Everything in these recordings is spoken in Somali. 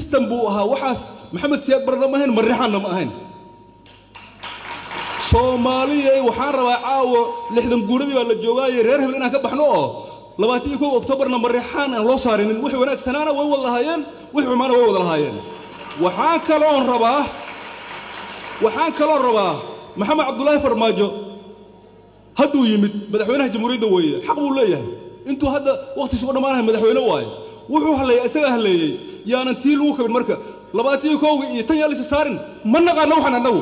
system buu ahaa waxaas maxamed siyaad barna ma ahayn marrixaanna ma ahayn soomaaliyay waxaan rabaa caawa lixdan guuradii baa la joogaaye reer hebel inaan ka baxno oo labaatan iyo kow oktoobarna marrixaan aan loo saarinin wixii wanaagsanaana way wada lahaayeen wixii xumaana way wada lahaayeen waxaan kaloon rabaa waxaan kaloon rabaa maxamed cabdulaahi farmaajo hadduu yimid madaxweynaha jamhuuriyadda weeye xaq buu leeyahay intuu hadda wakhtiisu u dhammaanahay madaxweyne waaye wuxuu halleeyey isagaa halleeyey yaanan tii lagu kabin marka labaatan iyo kowgii iyo tan yaa laysa saarin ma naqaano waxaan annagu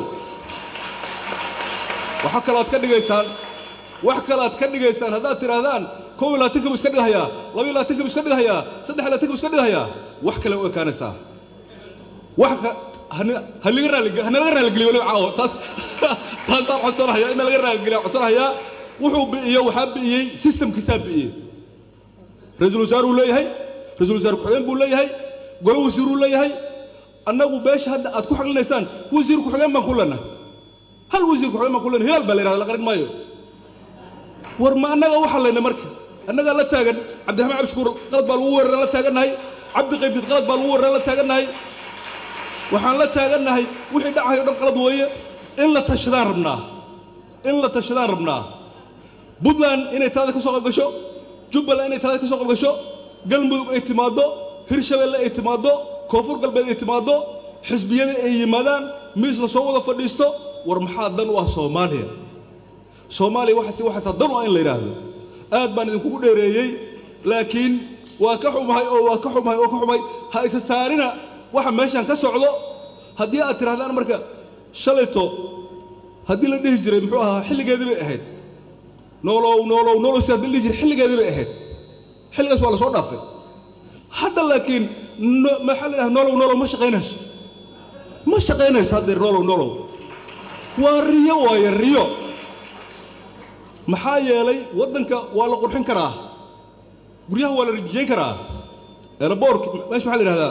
waxa kale aad ka dhigaysaan wax kale aad ka dhigaysaan haddaad tidhaahdaan kow iyo labaatanka buu iska dhigahayaa laba iyo labaatanka buu iska dhigahayaa saddex iyo labaatanka buu iska dhigahayaa wax kale u ekaanaysaa wax ka hana- halaga raali hanalaga raaligeliyo weliba caawa taas taasaan codsanahayaa in nalaga raaligeliya codsanahayaa wuxuu bi'iyo waxaa bi'iyey systemkiisaa bi'iyey ra-iisul wasaaruu leeyahay ra-iisul wasaar ku-xigeen buu leeyahay golo wasiiruu leeyahay annagu beesha hadda aad ku xaglinaysaan wasiir ku-xigeen baan ku leenahay hal wasiir ku-xigeen baan ku leenahay hilaal baa la yidhahda la qarin maayo war ma annaga u xallayna marka annagaa la taagan cabdiraxmaan cabdishukuur qalad baa lagu weeraran la taagannahay cabdi qaybdid qalad baa lagu weeraran la taagannahay waxaan la taagannahay wixii dhacayo dhan qalad weeye in la tashadaan rabnaa in la tashadaan rabnaa puntland inay taada ka soo qabgasho jubbaland inay taada ka soo qabgasho galmudug ay timaaddo hirshabeelle ay timaaddo koonfur galbeed ay timaaddo xisbiyada ay yimaadaan miis la soo wada fadhiisto war maxaa dan u ah soomaaliya soomaaliya waxaas waxaasaa dan u ah in la yidhaahdo aad baan idinkugu dheereeyey laakiin waa ka xumahay oo waa ka xumahay oo ka xumahay ha isa saarina waxa meeshan ka socdo haddii aad tidhahdaan marka shalayto haddii la dhihi jiray muxuu ahaa xilligeedii bay ahayd noolow noolow noolow si haddii la dhihi jiray xilligeedii bay ahayd xilligaas waa la soo dhaafay hadda laakiin no- maxaa la dhaha noolow noolow ma shaqaynayso ma shaqaynayso haddeer noolow noolow waa riyo waaye riyo maxaa yeelay waddanka waa la qurxin karaa guryaha waa la rijiyeyn karaa eelaboorka meesha maxaa la yidhahdaa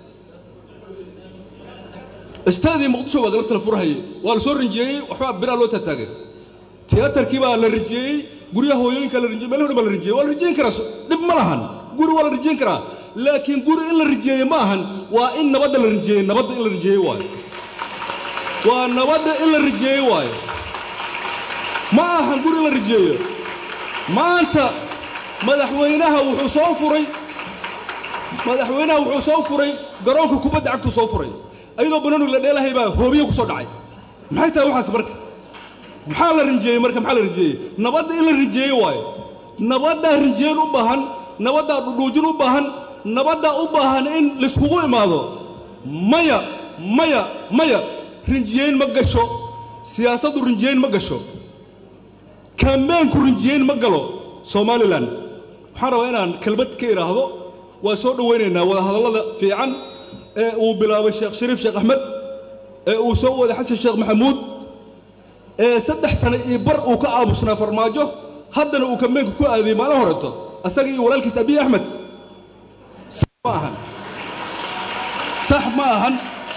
istaadii muqdisho waa galabta la furahayey waa la soo rinjiyeeyey waxbaa biraa loo taataagay tiyaatarkii baa la rijiyeeyey guryaha hooyooyinka la rijiyey meelaha dhan baa la rijiyey waa la rijiyeyn karaa so- dhib ma lahan guri waa la rijiyeyn karaa laakiin guri in la rijiyeeye ma ahan waa in nabadda la rijiyeeyey nabadda in la rijiyeeye waayo waa nabadda in la rijiyeeye waayo ma ahan guri in la rijiyeeyo maanta madaxweynaha wuxuu soo furay madaxweynaha wuxuu soo furay garoonka kubadda cagtuu soo furay ayadoo banonig la dheelahay baa hoobiye ku soo dhacay maxay tahay waxaas marka maxaa la rinjeeyey marka maxaa la rinjeeyey nabadda in la rinjeeye waayo nabaddaa rinjeen u baahan nabaddaa dhudhuujin u baahan nabaddaa u baahan in layskugu imaado maya maya maya rinjiyeyn ma gasho siyaasaddu rinjiyeyn ma gasho kambeenku rinjiyeyn ma galo somalilan waxaan rabaa inaan kelmad ka idhaahdo waa soo dhowaynaynaa wadahadallada fiican ee uu bilaabay sheekh shariif sheekh axmed ee uu soo waday xasan sheekh maxamuud ee saddex sano iyo bar uu ka aamusnaa farmaajo haddana uu kambeenka ku aadiyey maalin horeeto asaga iyo walaalkiis abiy axmed sax ma ahan sax ma ahan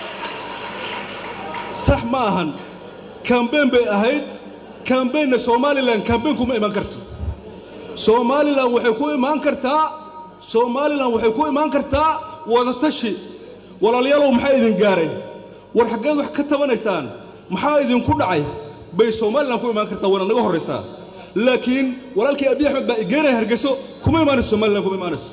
sax ma ahan kambeen bay ahayd kambeenna somalilan kambeen kuma imaan karto somalilan waxay ku imaan kartaa somalilan waxay ku imaan kartaa wadatashi walaalayaalow maxaa idin gaaray war xaggeed wax ka tabanaysaan maxaa idinku dhacay bay somalilan ku imaan kartaa waana naga horraysaa laakiin walaalkii abiy axmed baa igeenaya hargeyso kuma imaanayso somalilan kuma imaanayso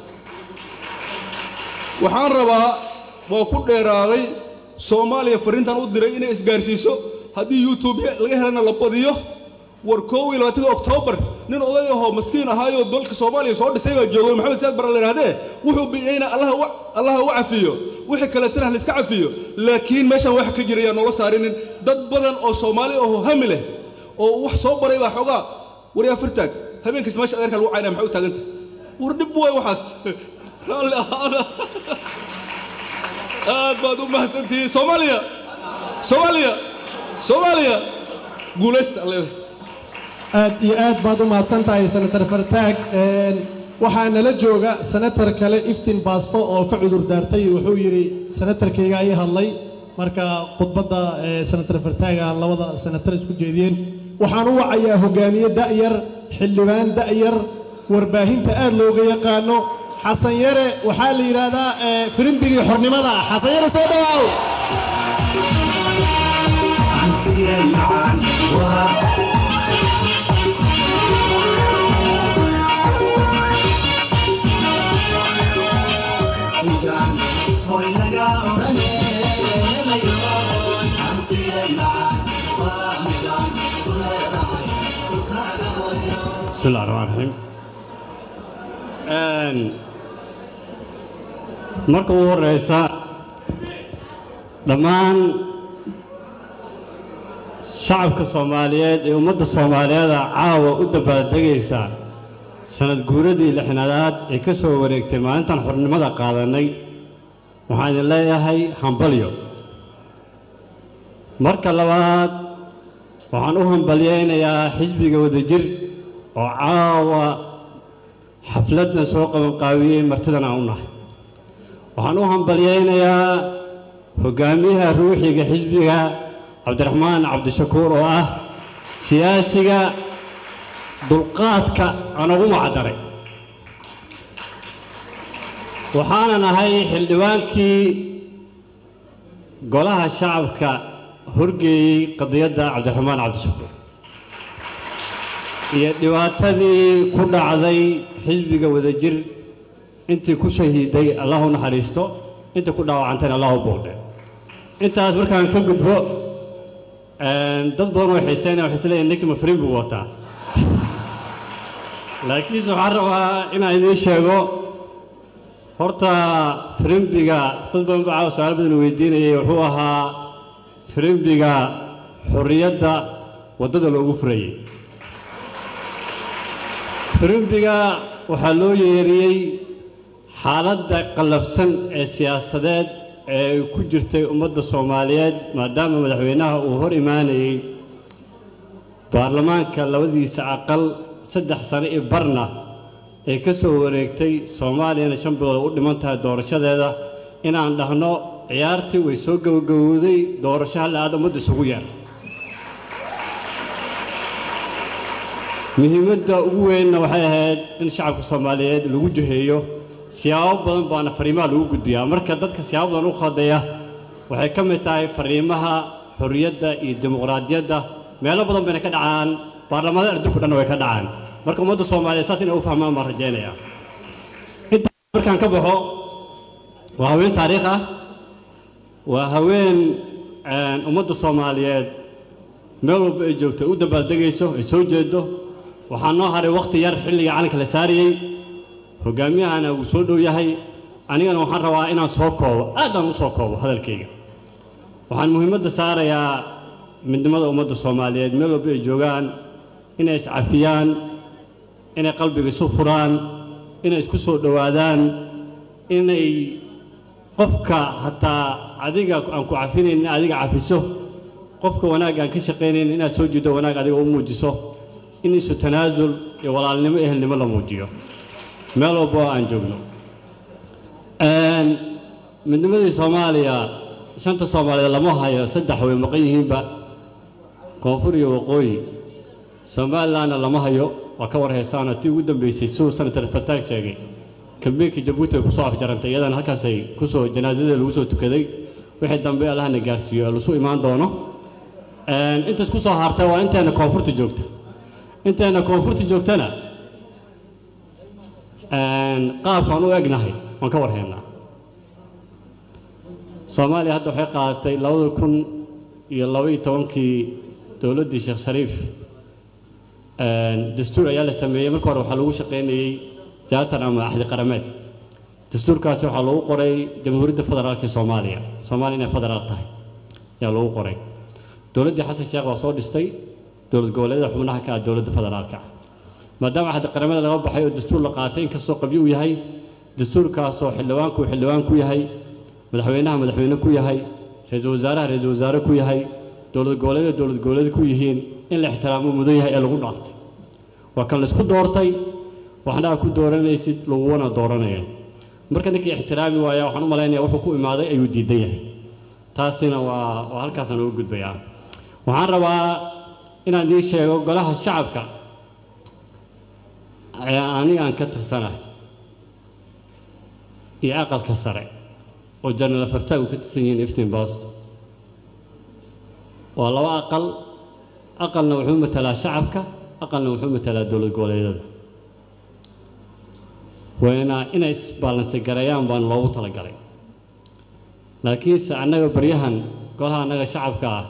waxaan rabaa waa ku dheeraaday soomaaliya farriintan u diray inay isgaarsiiso haddii youtube laga helana la badiyo war koow iyo labaatanka oktoobar nin oday ahoo maskiin ahaayoo dalka soomaaliya soo dhisay baa joogay maxamed siyaad bara la yidhahdee wuxuu biyeyna allaha u allaha u cafiyo wixii kaleetana ha layska cafiyo laakiin meeshan waxa ka jira yaa noola saarinin dad badan oo soomaali ahoo hami leh oo wax soo baray baa xoogaa waryaa fartaag habeenkiis meesha adeerka lagu caynaya maxay u taaganta war dhib waay waxaas raalli ahaana aad baad u mahadsantihiin soomaaliya soomaaliya soomaaliya guulaysta alleeda aad iyo aad baad u mahadsan tahay senator fartaag Een, waxaa nala jooga senator kale iftin baasto oo ka cudur daartay wuxuu yidhi senatarkayga ay hadlay marka khudbadda ee, senator fartaaga labada senatar isku jeediyeen waxaan u wacayaa hogaamiye da'yar xildhibaan da'yar warbaahinta aad looga yaqaano xasan yare waxaa la yidhaahdaa ee, firimbigii xornimada xasan yare soo dhawaaw بسم الله الرحمن الرحيم Een, marka ugu horeysa dhammaan shacabka soomaaliyeed ee ummadda soomaaliyeeda caawa u dabaaldegaysa sanad guuradii lixnaadaad ee ka soo wareegtay maalintan xornimada qaadanay waxaan idin leeyahay hambalyo marka labaad waxaan u hambalyaynayaa xisbiga wadajir oo caawa xafladdan soo qabanqaabiyey martidan aan u nahay waxaan u hambalyaynayaa hogaamiyaha ruuxiga xisbiga cabdiraxmaan cabdishakuur oo ah siyaasiga dulqaadka aan ugu macdaray waxaanan ahay xildhibaankii golaha shacabka horgeeyey qadiyadda cabdiraxmaan cabdishakuur iyo dhibaatadii ku dhacday xisbiga wadajir intii ku shahiiday allah u naxariisto intii ku dhaawacantayna allah u boogdhe intaas markaan ka gudbo een, dad badan oo xiiseynaya waxay isleeyihin ninkii mafrin buu wataa laakiinse waxaan rabaa inaan idiin sheego horta firimbiga dad badan baa caawa su-aal badan weydiinayay wuxuu ahaa firimbiga xorriyadda waddada loogu furayey firimbiga waxaa loo yeeriyey xaaladda qallafsan ee siyaasadeed ee ay ku jirtay ummadda soomaaliyeed maadaama madaxweynaha uu hor imaanayey baarlamaanka labadiisa aqal saddex sano iyo barna ee ka soo wareegtay soomaaliyana shan bilood u dhiman tahay doorashadeeda inaan dhahno ciyaartii way soo gabagabowday doorasho halla aad ummadda isugu yeer muhiimadda ugu weynna waxay ahayd in shacabka soomaaliyeed lagu jiheeyo siyaabo badan baana fariimaha lagu gudbiyaa marka dadka siyaabo badan u khaldaya waxay ka mid tahay fariimaha xorriyadda iyo dimuqraadiyadda meelo badan bayna ka dhacaan baarlamaanada adduunku dhanna way ka dhacaan marka ummadda soomaaliyeed saas inay u fahmaan baan rajaynayaa intaa markaan ka baxo waa haween taariikh ah waa haween een, ummadda soomaaliyeed meel walba ay joogto ay u dabaaldegayso ay soo jeedo waxaa noo haray wakhti yar xilliga calanka la saarayey hogaamiyahana wuu soo dhow yahay anigana waxaan rabaa inaan soo koobo aadaan u soo koobo hadalkayga waxaan muhiimadda saarayaa midnimada ummadda soomaaliyeed meel walba ay joogaan inay iscafiyaan inay qalbiga isu furaan inay isku soo dhowaadaan inay qofka hataa adiga aan ku cafinayn in adiga cafiso qofka wanaag aan ka shaqaynayn inaad soo jido wanaag adiga u muujiso in isu tanaasul iyo walaalnimo ehelnimo la muujiyo meel walba oo aan joogno Een, midnimadii soomaaliya shanta soomaaliyeed lama hayo saddex way maqan yihiinba koonfur iyo waqooyi somalilandna lama hayo waa ka war heesaana tii ugu dambeysay suu senator fataag sheegay kambeynka jabuuti ay kusoo afjarantay iyadana halkaasay kusoo janaasada lagu soo tukaday wixii dambe allahna gaarsiiyo ee lasu imaan doono Een, intaas kusoo hartay waa inteena koonfurta joogta inteena koonfurta joogtana een, qaabkaan u egnahay waan ka warhaynaa soomaaliya hadda waxay qaadatay labada kun iyo labaiyo tobankii dowladdii sheekh shariif een, dastuur ayaa la sameeyey marka hore waxaa lagu shaqaynayey jaatan ama axdi qarameed dastuurkaasi waxaa lagu qoray jamhuuriyadda federaalka ee soomaaliya soomaaliya inay federaal tahay ayaa lagu qoray dowladdii xasan sheekh waa soo dhistay dowlad goboleedyada xubnaha ka ah dowladda federaalka ah maadaama axdi qaramada laga baxay oo dastuur la qaatay inkastoo qabyo uu yahay dastuurkaasoo xildhibaanku uu xildhibaan ku yahay madaxweynaha madaxweyne ku yahay ra-iisul wasaaraha ra-iisul wasaare ku yahay dowlad goboleedyada dowlad goboleed ku yihiin in la ixtiraamo mudan yahay ee lagu dhaartay waa kan laysku doortay waxna aad ku dooranaysid laguguna dooranayo marka ninkii ixtiraami waaya waxaan u malaynaya wuxuu ku imaaday ayuu diidan yahay taasina waa waa halkaasaan uga gudbayaa waxaan rabaa inaan idiin sheego golaha shacabka ee aniga aan ka tirsanahay iyo aqalka sare oo janal afartaag uu ka tirsan yihiin iftiin baasto waa laba aqal aqalna wuxuu matalaa shacabka aqalna wuxuu matalaa dowlad goboleedyada wayna inay isbaalansi gareeyaan baan loogu talagalay laakiinse annaga baryahan golaha annaga shacabka ah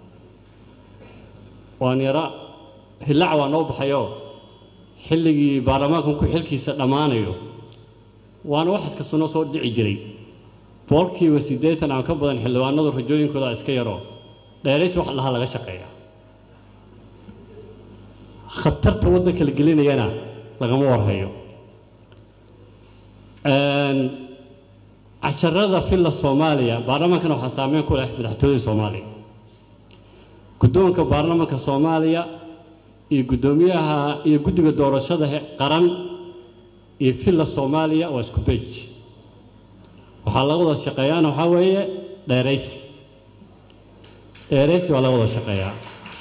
waan yara hillaac waa noo baxayo xilligii baarlamaankanku xilkiisa dhammaanayo waana waxaas kasta noo soo dhici jiray boqolkiiba siddeetan aan ka badan xildhibaanadu rajooyinkooda iska yaro dheerays wax lahaa laga shaqeeya khatarta waddanka la gelinayana lagama warhayo casharada filla soomaaliya baarlamaankana waxaa saameyn ku leh madaxtooyada soomaaliya guddoonka baarlamaanka soomaaliya iyo guddoomiyaha iyo guddiga doorashada qaran iyo filla soomaaliya waa isku beej waxaa laga wada shaqeeyaana waxaa weeye dheeraysi dheeraysi waa laga wada shaqeeyaa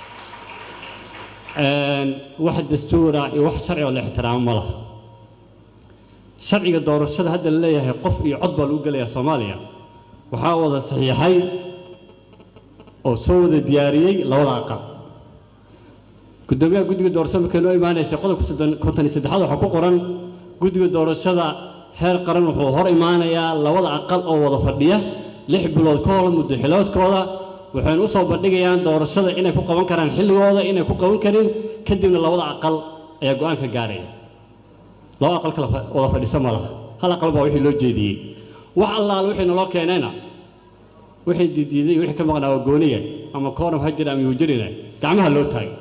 wax dastuura iyo wax sharci oo la ixtiraamo ma laha sharciga doorashada hadda la leeyahay qof iyo cod baa lagu gelayaa soomaaliya waxaa wada saxiixay oo soo wada diyaariyey labada aqal guddoomiyaha guddiga doorashada markay noo imaanaysay qodobka konton iyo saddexaad waxaa ku qoran guddiga doorashada heer qaran wuxuu hor imaanayaa labada aqal oo wada fadhiya lix bilood ka hor muddo xiloodkooda waxaynu u soo bandhigayaan doorashada inay ku qaban karaan xilligooda inay ku qaban karin kadibna labada aqal ayaa go-aan ka gaaraya laba aqal kala wada fadhiso ma laha hal aqal baa wixii loo jeediyey wax allaale wixii naloo keenayna wixii didiiday wixii ka maqnaa waa gooniya ama kooram ha jira ama yuujirina gacmaha loo taagay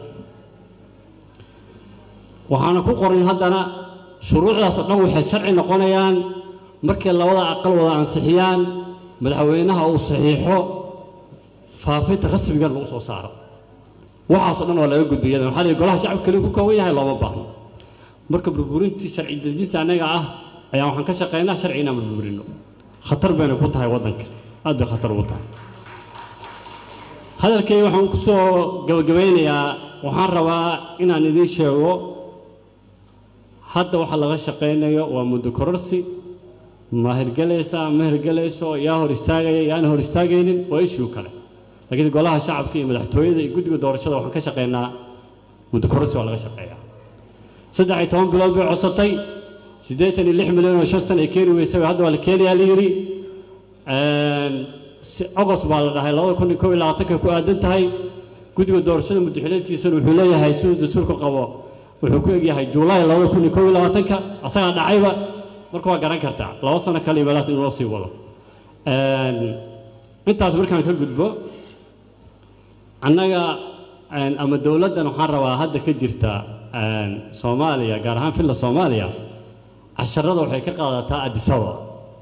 waxaana ku qoran haddana shuruucdaas oo dhan waxay sharci noqonayaan markay labada aqal wada ansixiyaan madaxweynaha uu saxiixo faafinta rasmiga lagu soo saaro waxaasoo dhan waa laga gudbay iyadana waxaa la golaha shacabka kaliya ku kooban yahay looma baahno marka burburintii sharci dejinta annaga ah ayaa waxaan ka shaqaynaa sharci inaan burburino khatar bayna ku tahay waddanka aad bay khatar ugu tahay hadalkayga waxaan ku soo gabagabaynayaa waxaan rabaa inaan idiin sheego hadda waxa laga shaqaynayo waa muddo kororsi ma hirgelaysaa ma hirgelayso yaa hor istaagaya yaana hor istaagaynin waa ishuu kale laakiin golaha shacabka iyo madaxtooyada iyo guddiga doorashada waxaan ka shaqaynaa muddo kororsi waa laga shaqeeyaa saddex iyo toban bilood bay codsatay siddeetan iyo lix milyan oo shan sana ay keeni weysay hadda waa la keenayaa la yidhi ogos baa la dhahay labada kun iyo kow iyo labaatanka ku aadan tahay guddiga doorashada muddaxileedkiisana wuxuu leeyahay siduu dastuurka qabo wuxuu ku egyahay juulaay labada kun iyo kow iyo labaatanka asagaa dhacayba marka waa garan kartaa laba sano kale iyo meelaas in loo sii wado intaas markaan ka gudbo annaga ama dowladdan waxaan rabaa hadda ka jirta soomaaliya gaar ahaan filla soomaaliya casharada waxay ka qaadataa adisaba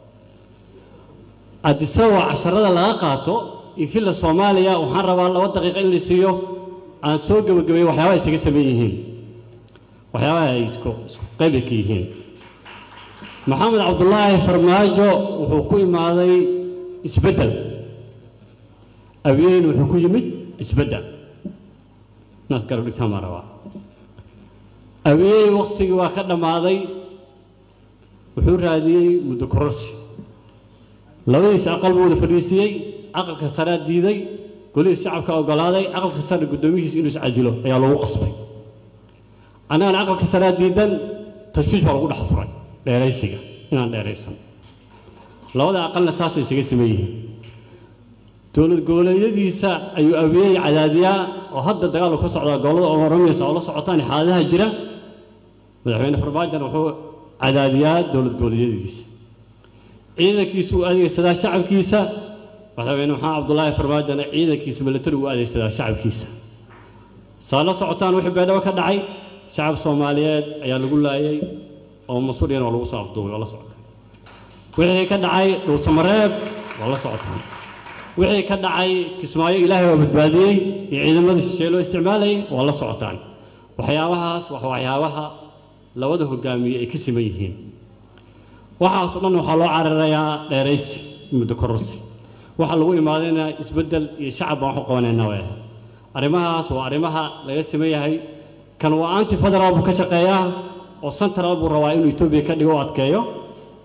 adisaba casharada laga qaato iyo filla soomaaliya waxaan rabaa laba daqiiqo in la siiyo aan soo gebagabeeyo waxyaabaha isaga sameyn yihiin waxyaabaha ay isku isku qayba ka yihiin maxamed cabdulaahi farmaajo wuxuu ku imaaday isbeddel abiyeyn wuxuu ku yimid isbeddel naas garab dhigtaan baan rabaa abiyey waktigii waa ka dhammaaday wuxuu raadiyey muddo kororsi labadiisa aqal buu wada fadhiisiyey aqalka saraa diiday golihiis shacabka oggolaaday aqalka sare guddoomihiisa inuu iscasilo ayaa lagu qasbay annagana aqalka saraa diidan tashwiish baa lagu dhex furay dheeraysiga inaan dheeraysan labada aqalna saasay isaga sameyn yihiin dowlad goboleedyadiisa ayuu abiyey cadaadiyaa oo hadda dagaalku ka socdaa gobollada oromiya oo la socotaan xaaladaha jira madaxweyne farmaajan wuxuu cadaadiyaa dowlad goboleedyadiisa ciidankiisu u adeegsadaa shacabkiisa madaxweyne maxamed cabdulaahi farmaajana ciidankiisa militari u adeegsadaa shacabkiisa saa la socotaan wixii beedhabo ka dhacay shacab soomaaliyeed ayaa lagu laayay oo masuuriyana waa lagu soo afduubay waa la socotaan wixii ka dhacay dhuusamareeb waa la socotaan wixii ka dhacay kismaayo ilaahay waa badbaadiyey iyo ciidamadii shisheeye loo isticmaalayay waa la socotaan waxyaabahaas waa waxyaabaha labada hogaamiye ay ka siman yihiin waxaasoo dhan waxaa loo cararayaa dheeraysi muddo kororsi waxaa lagu imaadayna isbeddel iyo shacab baan waxu qabanaynaa way ahayd arrimahaas waa arrimaha laga siman yahay kan waa anti federaal buu ka shaqeeyaa oo central buu rabaa inuu etoobiya ka dhigo o adkeeyo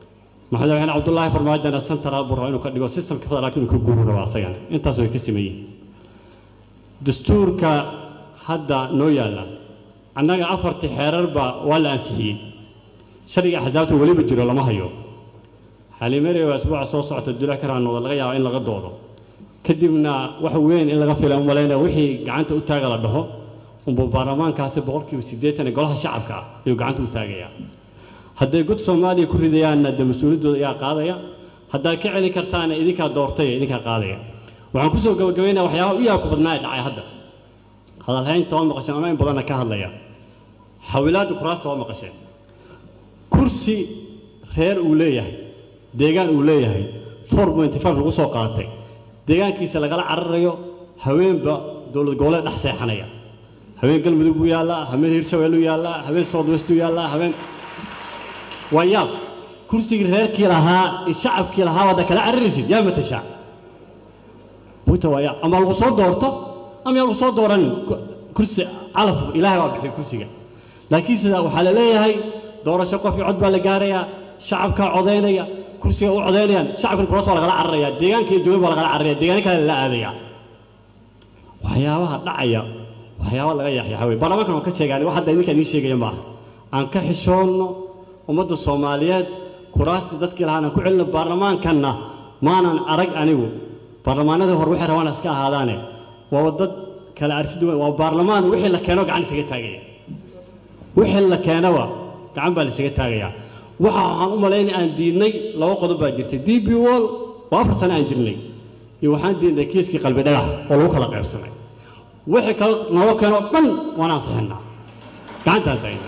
madaxweyne cabdullaahi farmaajona central buu rabaa inuu ka dhigo systemka federaalka inuu ka guuru rabaa asagana intaas way ka sameeyeen dastuurka hadda noo yaalla annaga afartii xeerarba waa la ansixiyey sharciga axsaabta weliba jiro lama hayo xaliimere waa isbuuca soo socota dula karaanooda laga yaaba in laga doodo kadibna wax weyn in laga fila umalayna wixii gacanta u taaga la dhaho unbuu baarlamaankaasi boqolkiiba siddeetan ee golaha shacabka ah ayuu gacanta u taagayaa hadday god soomaaliya ku ridayaanna dee mas-uuliyaddooda ayaa qaadaya haddaad ka celin kartaana idinkaa doortay ee idinkaa qaadaya waxaan kusoo gabagabaynaya waxyaabaha u yaabku badnaa ee dhacay hadda hadalhaynta waa maqasheen ama in badanna ka hadlaya xawilaadda kuraasta waa maqasheen kursi reer uu leeyahay deegaan uu leeyahay four pointy five lagu soo qaatay deegaankiisa lagala cararayo haweenba dowlad goboleed dhex seexanaya haween galmudug buu yaallaa haween hirshabeelluu yaallaa haween south westuu yaallaa haween waa yaab kursigii reerkii lahaa shacabkii lahaa waada kala cararaysid yaa matashaa buta waa yaab ama lagu soo doorto ama yaa lagu soo dooranin kursi calaf ilaahay baa bixiyay kursiga laakiin sida waxaa la leeyahay doorasho qof iyo cod baa la gaarayaa shacabkaa codaynaya kursiga u codaynayaan shacabkan kuraas waa lagala cararaya deegaanka iyo joogan baa lagala cararaya deegaano kale lala aadaya waxyaabaha dhacaya waxyaaba laga yaxyaxa wey baarlamaankan waan ka sheegaan wax hadda idinka idiin sheegaya maaha aan ka xishoonno ummadda soomaaliyeed kuraasti dadkii lahaan aan ku celino baarlamaankanna maanan arag anigu baarlamaanadii hore waxay rabaan iska ahaadaane waa dad kala arki duwan waa baarlamaan wixii la keeno gacan isaga taagaya wixii la keenaba gacan baa la isaga taagaya waxa waxaan u malaynay aan diidnay laba qodob baa jirtay d b wall waa afar sano aan jirnay iyo waxaan diidnay kiiskii qalbi dhagax oo lagu kala qaybsamay wixii kale naloo keenoo dhan waan ansixinaa gacantaan taagna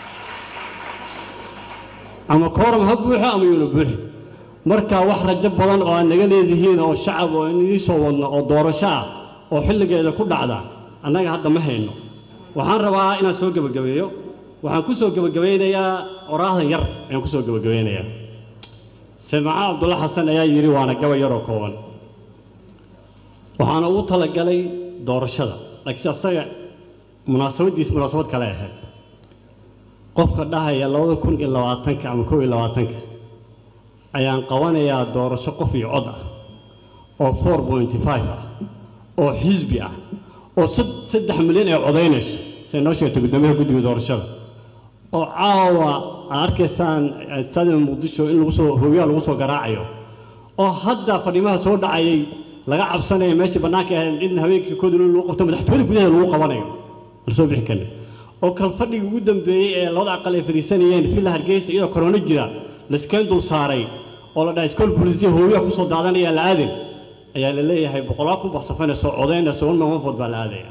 ama kooram ha buuxo ama yuuna buuxin marka wax rajo badan oo aad naga leedihiin oo shacab oo in idiin soo wadno oo doorasho ah oo xilligeeda ku dhacda annaga hadda ma hayno waxaan rabaa inaan soo gebagabeeyo waxaan ku soo gebagabaynayaa oraahdan yar ayaan ku soo gebagabaynayaa samaca cabdulla xasan ayaa yidhi waana gaba yaroo kooban waxaana ugu talagalay doorashada laakiinse asaga munaasabaddiis munaasabad kale ahayd qofka dhahaya labada kun iyo labaatanka ama kow iyo labaatanka ayaan qabanayaa doorasho qof iyo cod ah oo four pointy five ah oo xisbi ah oo saddex milyan ay codaynayso say noo sheegtay guddoomiyaha guddiga doorashada oo caawa aad arkaysaan stadium muqdisho in lagu soo hooyaha lagu soo garaacayo oo hadda fadhiimaha soo dhacayay laga cabsanaya meeshii bannaanka ahayd in habeenkii koodul lagu qabto madaxtooyada gudaheeda lagu qabanayo la soo bixi karna oo kal fadhigii ugu dambeeyey ee labada aqal ay fadhiisanayeen villa hargeysa iyadoo korona jira laskeen dul saaray oo la dhahay iskool boolisiya hooyaha kusoo daadanaya la aadin ayaa la leeyahay boqolaal kun baksafanaysa oo codaynaysa one man one vote baa la aadaya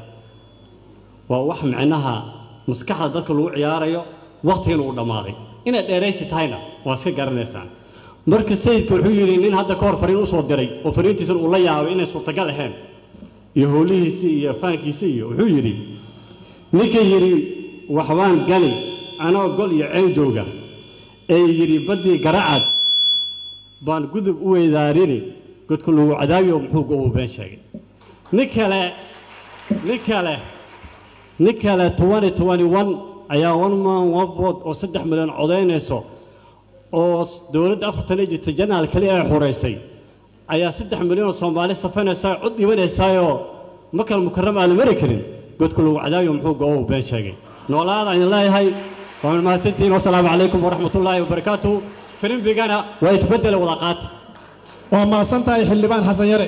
waa wax micnaha maskaxda dadka lagu ciyaarayo waqtigan uu dhammaaday inay dheeraysi tahayna waa iska garanaysaan marka sayidka wuxuu yidhi nin hadda ka hor fariin usoo diray oo fariintiisan uu la yaabay inay suurtagal ahayn iyo howlihiisii iyo faankiisii iyo wuxuu yidhi ninka yidhi waxbaan gali anoo gol iyo ceen jooga ee yidhi baddii garacad baan gudub u weydaarini godku lagu cadaabiyo muxuu go been sheegay nin kale nin kale nin kale twenty twenty one ayaa one man one vote oo saddex milyan codaynayso oo dowladda afar sano jirta janaal kaliya ay xoraysay ayaa saddex milyan oo soomaali safaynaysa cod dhibanaysaayoo makal mukarram aan la mari karin godku lagu cadaabiyo muxuu go been sheegay noolaada ayaan leeyahay waa mahadsantihiin wasalaamu calaykum waraxmatullaahi wabarakaatuhu filimbigana waa isbeddela wada qaata waa mahadsan tahay xildhibaan xasan yare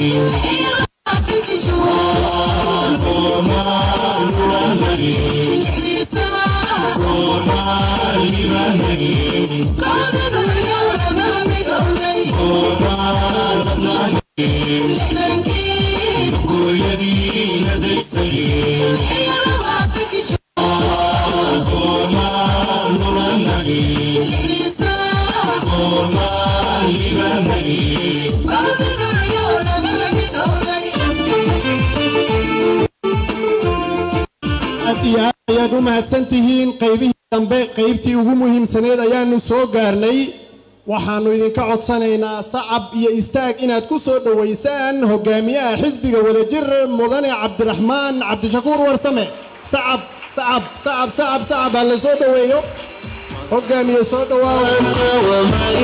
Thank you. aad iyo aad ayaad u mahadsan tihiin qaybihii dambe qaybtii ugu muhiimsaneed ayaannu soo gaarnay waxaannu idinka codsanaynaa sacab iyo istaag inaad ku soo dhowaysaan hogaamiyaha xisbiga wadajir mudane cabdiraxmaan cabdishakuur warsame sacab sacab sacab sacab sacab ha la soo dhoweeyo hogaamiye soo dhowaaw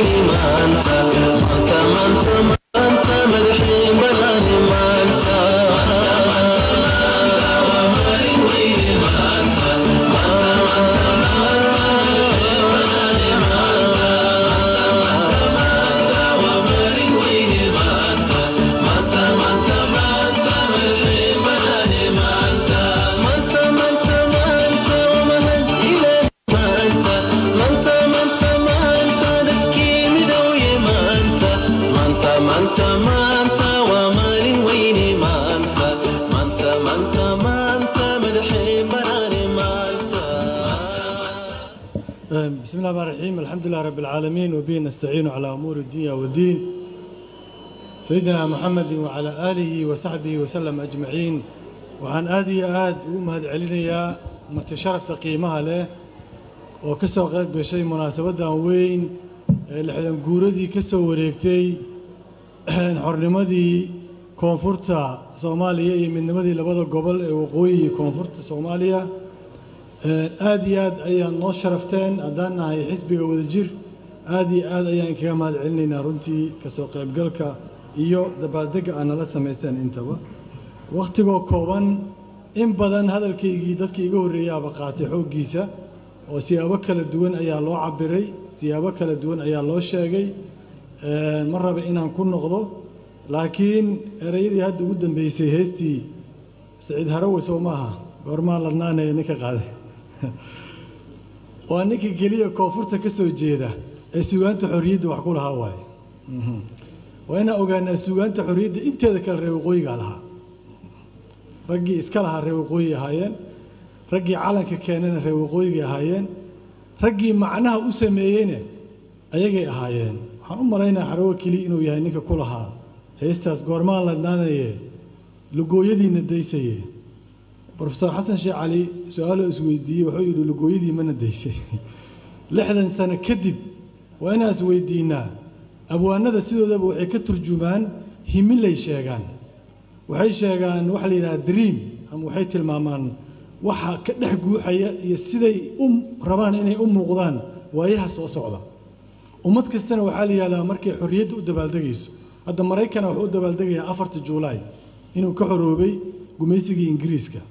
بسم الله الرحمن الرحيم الحمد لله رب العالمين وبه نستعين على أمور الدنيا والدين سيدنا محمد وعلى آله وصحبه وسلم أجمعين وعن آدي آد ومهد علينا متشرف تقييمها له وكسو غير بشيء مناسبة وين لحدن قوردي كسو وريكتي حرنمدي كونفورتا سوماليا من نمدي لبدا قبل وقوي كونفورتا سوماليا aad iyo aad ayaan noo sharafteen haddaan nahay xisbiga wadajir aad iyo aad ayaan kaga mahad celinaynaa runtii kasoo qaybgalka iyo dabaaldegga aad nala samayseen intaba wakhtigoo kooban in badan hadalkaygii dadkii iga horreeyaaba qaatay xooggiisa oo siyaabo kala duwan ayaa loo cabiray siyaabo kala duwan ayaa loo sheegay ma raba inaan ku noqdo laakiin ereyadii hadda ugu dambeysay heestii saciid harawe soo maaha goormaa ladnaanaya ninka qaaday waa ninka keliya koonfurta ka soo jeeda ee sugaanta xorriyadda wax ku lahaa waaye waa inaan ogaanaa sugaanta xorriyadda inteeda kale reer waqooyigaa lahaa raggii iska lahaa reer waqooyi ahaayeen raggii calanka keenana reer waqooyigay ahaayeen raggii macnaha u sameeyeyna ayagay ahaayeen waxaan u malaynaa xarawo keliya inuu yahay ninka ku lahaa heestaas goormaan ladnaanaye lugooyadiina daysaye brofesor xasan sheekh cali su-aaloo isweydiiyey wuxuu yidhi lugooyadii mana daysay lixdan sano kadib waa inaan isweydiinnaa abwaanada sidoodaba waxay ka turjumaan himilay sheegaan waxay sheegaan waxa la yidhaha dream ama waxay tilmaamaan waxa ka dhex guuxaya iyo siday u rabaan inay u muuqdaan waayaha soo socda ummad kastana waxaa la yidhahdaa markay xorriyadda u dabaaldegayso hadda maraykana wuxuu u dabaaldegayaa afarta juulaay inuu ka xoroobay gumaysigii ingiriiska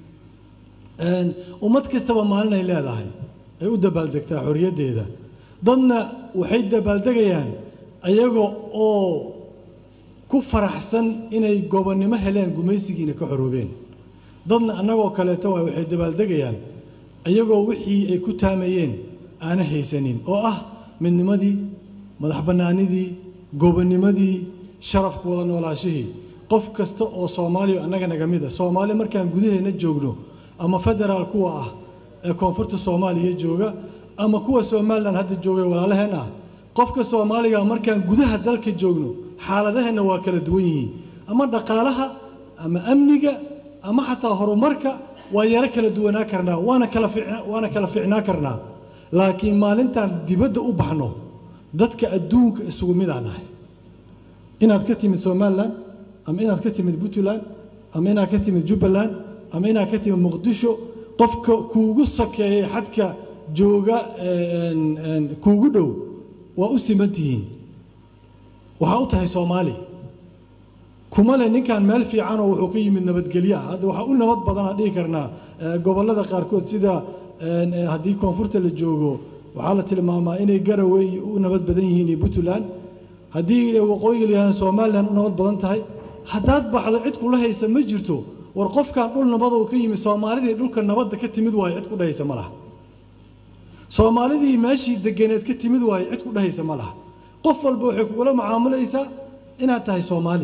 ummad kastaba maalin ay leedahay ay u dabaaldegtaa xorriyaddeeda dadna waxay dabaaldegayaan ayaga oo ku faraxsan inay gobonnimo heleen gumaysigiina ka xoroobeen dadna annagoo kaleeto waay waxay dabaaldegayaan ayagoo wixii ay ku taamayeen aana haysanin oo ah midnimadii madax bannaanidii gobonnimadii sharafku wada noolaashihii qof kasta oo soomaaliya annaga naga mid a soomaali markaan gudaheenna joogno ama federaal kuwa ah ee koonfurta soomaaliya jooga ama kuwa somalilan hadda joogay walaalaheen ah qofka soomaaliga markaan gudaha dalka joogno xaaladaheenna waa kala duwan yihiin ama dhaqaalaha ama amniga ama xataa horumarka waa yaro kala duwanaa karnaa waana kala waana kala ficnaa karnaa laakiin maalintaan dibadda u baxno dadka adduunka isugu midaan ahay inaad ka timid somalilan ama inaad ka timid puntland ama inaad ka timid jubbaland ama inaad ka timid muqdisho qofka kuugu sakeeyey xadka jooga kuugu dhow waa u siman tihiin waxaa u tahay soomaali kuma le ninkan meel fiicanoo wuxuu ka yimid nabadgelyaha hadda waxaa u nabad badana dhihi karnaa gobollada qaarkood sida haddii koonfurta la joogo waxaa la tilmaamaa inay garowe u nabad badan yihiin iyo puntland haddii waqooyiga la yihahdan somalilan u nabad badan tahay haddaad baxdo cid kula haysa ma jirto war qofkan dhul nabadoo ka yimid soomaalidii dhulka nabadda ka timid waayo cid ku dhahaysa ma laha soomaalidii meeshii deganeed ka timid waaye cid ku dhahaysa ma laha qof walba waxay kugula macaamulaysaa inaad tahay soomaali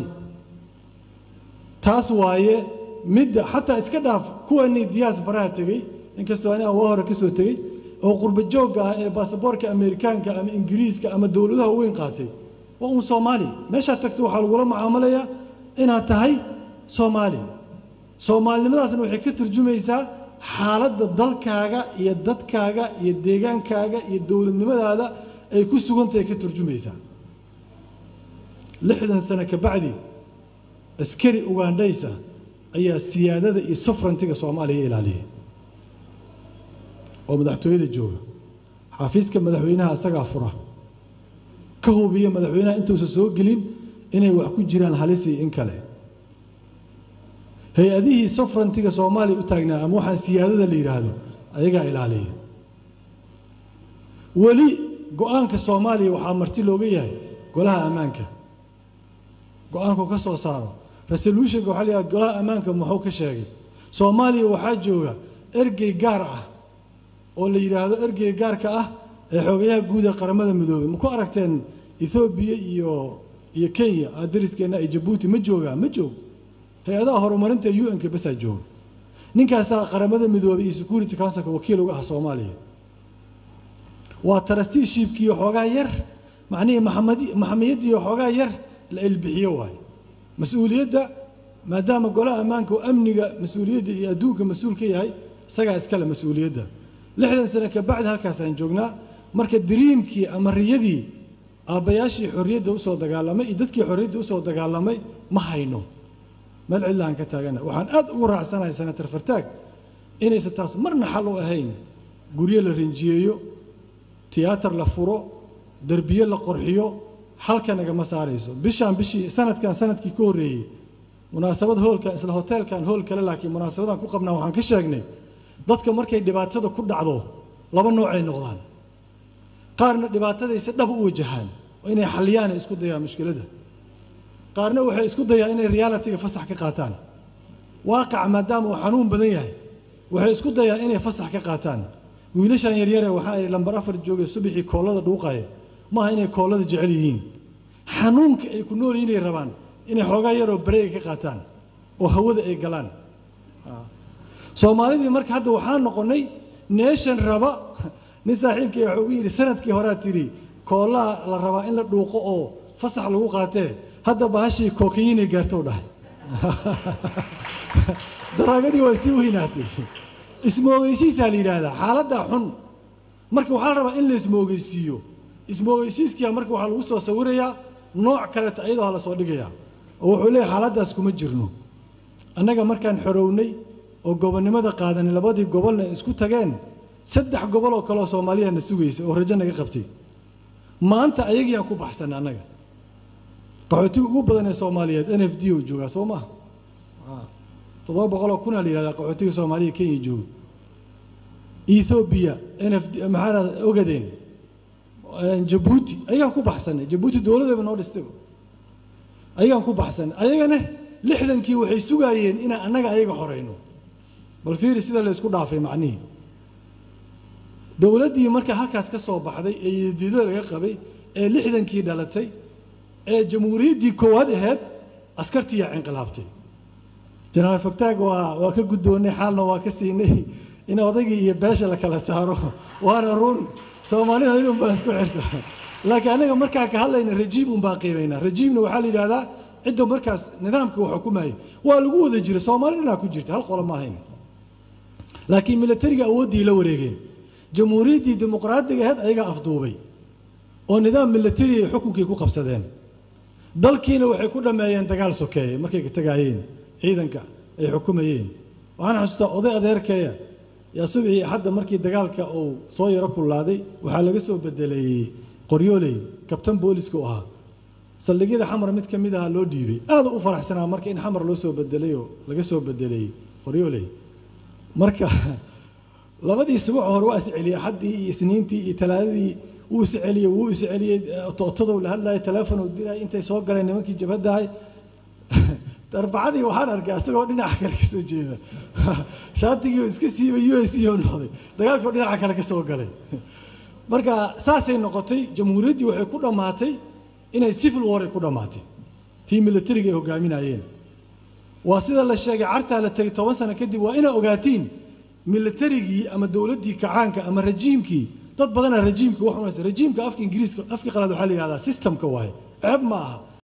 taas waaye midda xataa iska dhaaf kuwanii diyaas baraha tegey inkastoo aniga waa hore ka soo tegey oo qurba joogga ah ee baasaboorka ameerikaanka ama ingiriiska ama dowladaha weyn qaatay waa uun soomaali meeshaad tagto waxaa lagula macaamulayaa inaad tahay soomaali soomaalinimadaasna waxay ka turjumaysaa xaaladda dalkaaga iyo dadkaaga iyo deegaankaaga iyo dowladnimadaada ay ku sugantahay ka turjumaysaa lixdan sano ka bacdi askari ugandhaysa ayaa siyaadada iyo sufrantiga soomaaliya ilaaliyay oo madaxtooyada jooga xafiiska madaxweynaha isagaa fura ka hubiya madaxweynaha intuusan soo gelin inay wax ku jiraan halisi in kale hay-adihii sufrantiga soomaaliya u taagnaa ama waxaa siyaadada la yidhaahdo ayagaa ilaaliya weli go-aanka soomaaliya waxaa marti looga yahay golaha ammaanka go-aanku ka soo saaro resolutionka waxaa la yidhahda golaha ammaanka muxuu ka sheegay soomaaliya waxaa jooga ergey gaar ah oo la yidhaahdo ergeyga gaarka ah ee xoogayaha guud ee qaramada midoobay ma ku aragteen ethoobiya iyo iyo kenya aa dariskeenna ay jabuuti ma joogaa ma joog hay-adaha horumarinta u n-ka basaa jooga ninkaasaa qaramada midoobay iyo security councilka wakiil uga ah soomaaliya waa trusteeshipkiiyo xoogaa yar macnihii maxamadi maxamiyaddiiyo xoogaa yar la ilbixiyo waaye mas-uuliyadda maadaama golaha ammaanka oo amniga mas-uuliyadda iyo adduunka mas-uul ka yahay isagaa iskale mas-uuliyadda lixdan sano ka bacdi halkaasaan joognaa marka diriimkii ama riyadii aabbayaashii xorriyadda usoo dagaalamay iyo dadkii xorriyadda usoo dagaalamay ma hayno meel cidlaan ka taagana waxaan aad ugu raacsanahay senator fartaag inaysan taas marna xal u ahayn guryo la rinjiyeeyo tiyaatar la furo derbiye la qorxiyo halka nagama saarayso bishaan bishii sanadkan sanadkii ka horreeyey munaasabad hoolkan isla hoteelkan hool kale laakiin munaasabadan ku qabnaa waxaan ka sheegnay dadka markay dhibaatada ku dhacdo laba noocay noqdaan qaarna dhibaataday si dhab u wajahaan oo inay xaliyaan ay isku dayaan mushkiladda qaarna waxay isku dayaan inay realitiga fasax ka qaataan waaqaca maadaama uu xanuun badan yahay waxay isku dayaan inay fasax ka qaataan wiilashan yaryare waxaa idhi lambar afar jooga subaxii koollada dhuuqaya maaha inay koollada jecel yihiin xanuunka ay ku nool inay rabaan inay xoogaa yaroo bareega ka qaataan oo hawada ay galaan soomaalidii marka hadda waxaa noqonnay neeshan raba nin saaxiibkay wuxuu ugu yidhi sanadkii horaa tidhi koollaa la rabaa in la dhuuqo oo fasax lagu qaatee hadda bahashii kookayiinay gaartou dhahay daraagadii waa sii weynaatay ismoogeysiisaa la yidhaahdaa xaaladdaa xun marka waxaa la rabaa in la ismoogeysiiyo ismoogeysiiskia marka waxaa lagu soo sawirayaa nooc kaleeta iyadoo la soo dhigayaa oo wuxuu leeyahy xaaladdaas kuma jirno annaga markaan xorownay oo gobonnimada qaadanay labadii gobolna ay isku tageen saddex gobol oo kaleoo soomaaliya na sugaysa oo rajo naga qabtay maanta ayagiiaan ku baxsanay annaga qaxootiga ugu badan ee soomaaliyeed n f d oo joogaa soo maaha toddoba boqoloo kunaa la yihahdaa qaxootiga soomaaliya kenya jooga ethoobiya n f d maxaa ogadeen jabuuti ayagaan ku baxsanay jabuuti dowladeeba noo dhistayba ayagaan ku baxsanay ayagana lixdankii waxay sugaayeen inaan annaga ayaga xoreyno bal fiiri sida la isku dhaafay macnihii dowladdii marka halkaas ka soo baxday ee yadiidada laga qabay ee lixdankii dhalatay ee jamhuuriyaddii koowaad ahayd askartiiyaa cinqilaabtay jenaraal fogtaag waa waa ka guddoonnay xaalna waa ka siinay in odaygii iyo beesha la kala saaro waana run soomaalida idun baa isku xirta laakiin annaga markaa ka hadlayna rajiim un baa qiimaynaa rajiimna waxaa la yidhahdaa cidda markaas nidaamka wax xukumayay waa lagu wada jira soomaali dhinaa ku jirta hal qolo ma ahayn laakiin milatariga awooddii la wareegeen jamhuuriyaddii dimuqraadiga ahayd ayagaa afduubay oo nidaam milatari ay xukunkii ku qabsadeen dalkiina waxay ku dhammeeyeen dagaal sokeeye markay ka tagaayeen ciidanka ay xukumayeen waxaan xasuustaa oday adeerkeeya yaa subxii hadda markii dagaalka uu soo yaro kullaaday waxaa laga soo bedeleeyey qoryooley kabtan booliska u ahaa saldhigyada xamar mid ka mid ahaa loo dhiibay aada u faraxsanaa marka in xamar loo soo bedelay oo laga soo bedeleeyey qoryooley marka labadii subax hore waa isceliyey axaddii iyo isniintii iyo talaadadii wuu isceliyey wuu isceliyey tootadow la hadlayay teleefon uu dirayay intay soo galeen nimankii jabhaddahay arbacadii waxaan arkay asagoo dhinaca kale ka soo jeeda shaatigii oo iska siibay u s oo noqday dagaalkii oo dhinaca kale ka soo galay marka saasay noqotay jamhuuriyaddii waxay ku dhammaatay inay civil war ay ku dhammaatay tii militariga ay hogaaminayeen waa sida la sheegay cartaa la tegay toban sano kadib waa inaa ogaatiin militarigii ama dowladdii kacaanka ama rajiimkii dad badana rajiimka wax unaysa rajiimka afka ingiriiska afka qalaad waxaa la yihahdaa systemka waaye ceeb ma aha